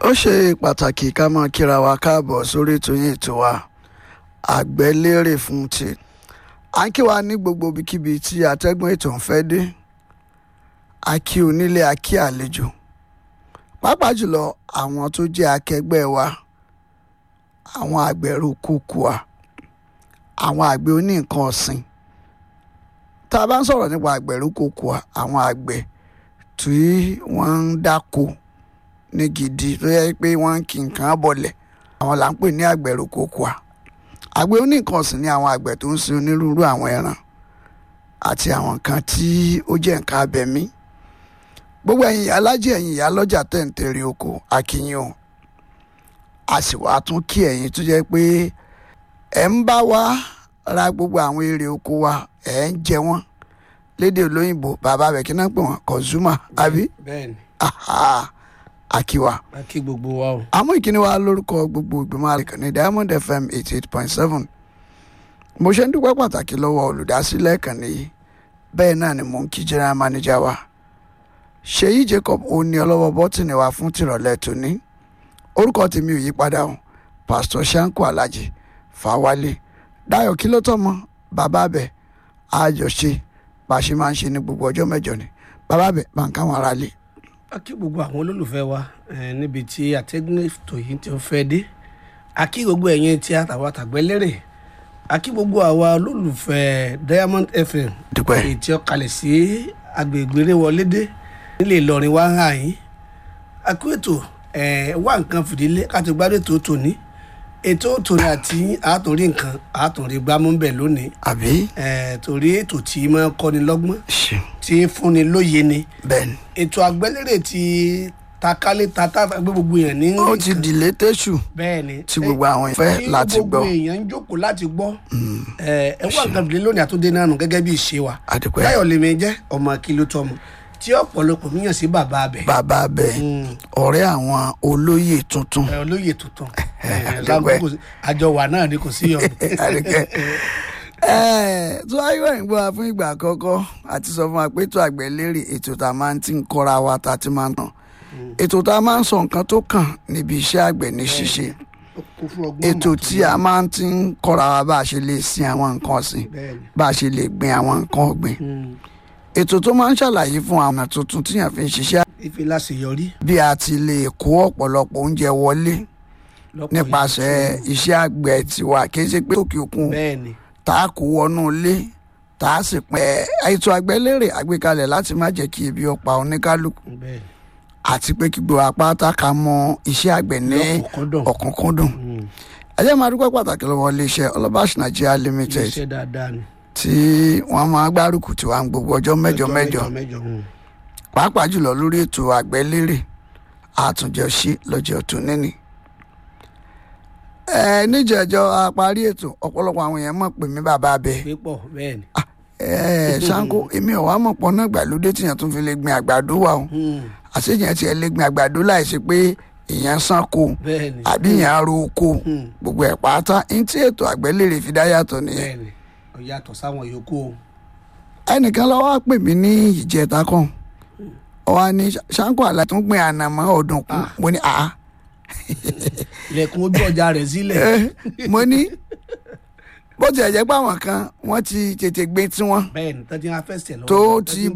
ó ṣe pàtàkì ká máa kíra wa káàbọ̀ sórí ètò yín ètò wa àgbẹ̀lérè fún ti à ń kí wa ní gbogbo ibikíbi tí atẹ́gùn ètò ń fẹ́ dé a kí onílé a kí àlejò pàápàá jùlọ àwọn tó jẹ́ akẹgbẹ́ wa àwọn àgbẹ̀rù kúkú wa àwọn àgbẹ̀ oní nǹkan ọ̀sìn tá a bá ń sọ̀rọ̀ nípa àgbẹ̀rù kúkú wa àwọn àgbẹ̀ tí wọ́n ń dáko ní gidi tó yẹ pé wọ́n ń kí nǹkan bọ̀lẹ̀ àwọn là ń pè ní àgbẹ̀rù kúkú wa àgbẹ̀ oní nǹkan ọ̀sìn ni àwọn àgbẹ̀ tó ń sin onírúurú àwọn ẹran àti àwọn nǹkan tí ó jẹ́ nǹkan abẹ̀mí gbogbo ẹ̀yin alájẹ ẹ̀yin ìyá lọ́jà tẹ̀ǹtẹ̀rẹ̀ oko akínyìn o a sì wá tún kí ẹ̀yin tó jẹ́ pé ẹ̀ ń bá wa ra gbogbo àwọn èrè oko wa ẹ̀ ń jẹ wọ́n lédè olóyìnbó bàbá rẹ̀ kí náà pè wọ́n consumer àbí bẹ́ẹ̀ni aha akiwa a kí gbogbo wa o. àmọ́ ìkíni wa lórúkọ gbogbo ìgbìmọ̀ àlekàn ní Diamond FM eighty eight point seven mo ṣe ń dúpẹ́ pàtàkì lọ́wọ́ olùdásílẹ̀ ìkànnì yìí bẹ́ẹ̀ náà ni mò ń kí general manager wa ṣèyí Jacob òní ọlọ́wọ́ bọ́tìnì wa fún tìrọ̀lẹ́ tòní orúkọ tèmi ò yí padà o pastor Shanko Alhaji Fawale Dayọ̀ kí ló tọ́ mọ́ bàbá bẹ̀ àjọṣe bá a ṣe máa ń ṣe ní gbogbo ọjọ́ mẹ́jọ ni bàbá bẹ̀ bá ń káwọn ará lé. a kí gbogbo àwọn olólùfẹ́ wa eh, níbi tí àtẹ́gùn ètò yìí ti ń fẹ́ dé a kí gbogbo ẹ̀yin tí a tàwa tàgbẹ́lérè a kí gbogbo àwa olólùfẹ́ Diamond FM dúpẹ́ èyí tí ó kalẹ̀ sí agbègbè Rewọlédé nílé Ìlọrin wá hàn yín a kú ètò eh, wá nǹkan fìdílé káti gbádùn ètò tòní ètò tòní àti àtúnrí nǹkan àtúnrí gbámú bẹ̀ lónìí àbí eh, torí ètò tí máa ń kọ́ni lọ́gbọ́n ṣe tí ń fúnni lóye ni bẹ́ẹ̀ ni ètò àgbẹ́lérè ti takálé tata gbé gbogbo èèyàn ní ó ti dìlé tẹ́sù bẹ́ẹ̀ ni tí gbogbo àwọn ìfẹ́ tí láti gbọ́ gbogbo èèyàn ń jókòó láti gbọ́ ẹ ẹ wá nǹkan fìdílé lónìí àtúndé náà nù gẹ́gẹ́ bí ìṣe wa àdìpẹ́ láyọ̀ lèmi jẹ́ ọmọ kìló tọmọ tí ọ̀pọ̀lọpọ̀ míyàn sí bàbá abẹ bàbá bẹ́ẹ̀ ọ̀rẹ́ àwọn olóyè tuntun ẹ olóyè tuntun ẹ Àdúpẹ́. kò sí- àjọ wà náà ni kò sí yọ àdìpẹ́ ẹ̀ẹ́ tó ayọ̀ ìgbọ́ wa fún ìgbà àkọ́kọ́ àti sọ fún wa pé ètò àgbẹ̀lérè ètò tá a máa ń ti ń kọ́ra wa tá a ti máa ń tàn ètò tá a máa ń sọ nǹkan tó kàn níbi iṣẹ́ àgbẹ̀ ní ṣíṣe kò fún ọgbọ́n ètò mọ̀ tí a máa ń ti ń kọ́ra wa bá a ṣe lè sin àwọn nǹkan ọ̀sìn bẹ́ẹ̀ ni bá a ṣe lè gbin àwọn nǹkan ọ̀gbìn Mm. ètò tó máa ń ṣàlàyé fún àwọn ọ̀nà tuntun tíyàn fi ń ṣiṣẹ́ ife láṣeyọrí bí a ti lè kó ọ̀pọ̀lọpọ̀ oúnjẹ wọlé lọ́pọ̀ nípasẹ̀ iṣẹ́ àgbẹ̀ tiwa kì í ṣe pé òkè òkun bẹ́ẹ̀ ni tá a kó wọnú ilé tá a sì pín ẹ̀ ètò àgbẹ̀lérè àgbékalẹ̀ láti má jẹ́ kí ebi ó pa oníkálukú bẹ́ẹ̀ ni àti pé kí gbogbo apáta ká mọ iṣẹ́ àgbẹ̀ ní lọ́kùnkúndùn ọ̀kúnkúndùn Mm. ẹ jẹ́ máa dúpẹ́ pàtàkì lọ́wọ́ iléeṣẹ́ Ọlọ́bàṣ Nigeria Limited iṣẹ́ dáadáa ni tí wọ́n máa gbárùkù tí wọ́n gbogbo ọjọ́ mẹ́jọ mẹ́jọ mẹ́jọ mm. pàápàá jùlọ lórí ètò àgbẹ̀lérè àtúnjọ ṣe lọ́jọ́ tó níní. ẹ níjẹ̀jọ́ a parí ètò ọ̀pọ̀lọpọ̀ àwọn èèyàn mọ̀ pé mi bàbá abẹ pípọ̀ bẹ́ẹ̀ ni ẹ Ṣáńkó èmi ò wá mọ̀ pọ̀ náà gbàlódé tìyàn tún fi lè gbin àgbàdo wà o Mm. àṣeyàn tiẹ̀ lè gbin àgbàdo láìsí pé èèyàn sanko bẹ́ẹ̀ ni àbí èèyàn ro oko Mm. gbogbo ẹ̀ pátá ní tí ètò àgbẹ̀lérè fi dá yàtọ̀ nìyẹn bẹ́ẹ̀ ni ó yàtọ̀ sáwọn yòókù o ẹnìkan lọ́wọ́ pè mí ní ìjẹta kan ó wá ní Ṣáńkó àlà tó ń gbin ànàmọ́ ọ̀dùnkún mo ní àá ilẹ̀kùn ojú ọjà rẹ̀ sílẹ̀ Eh, mo ní bó tiẹ̀ jẹ́ pé àwọn kan wọ́n ti tètè gbé tiwọn bẹ́ẹ̀ ni tọ́jú afẹ́sẹ̀ lọ́wọ́ tó tọ́jú ti